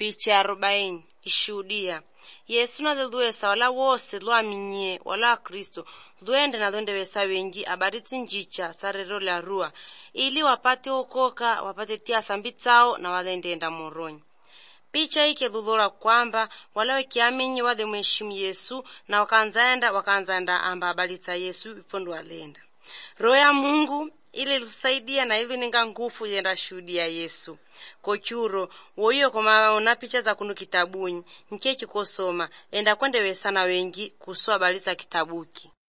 Picha arobaini ishuhudia yesu nalilwesa wala wose lwaminye wala kristo lwende na lwendewesa wengi abaritsi njicha sarero lya rua ili wapate okoka wapate tia sambi tsao na walendenda moronyi picha ike lulora kwamba wala wekiamenyi wale mheshimu yesu na wakanzaenda wakanzaenda amba abalitsa yesu ipondo walenda roho ya mungu ili lusaidia na ili ninga ngufu yenda shuhudia yesu kochuro woiyo komaona picha za kunu kitabunyi nchechi kosoma enda kwendewesana wengi kuswa balitsa kitabuki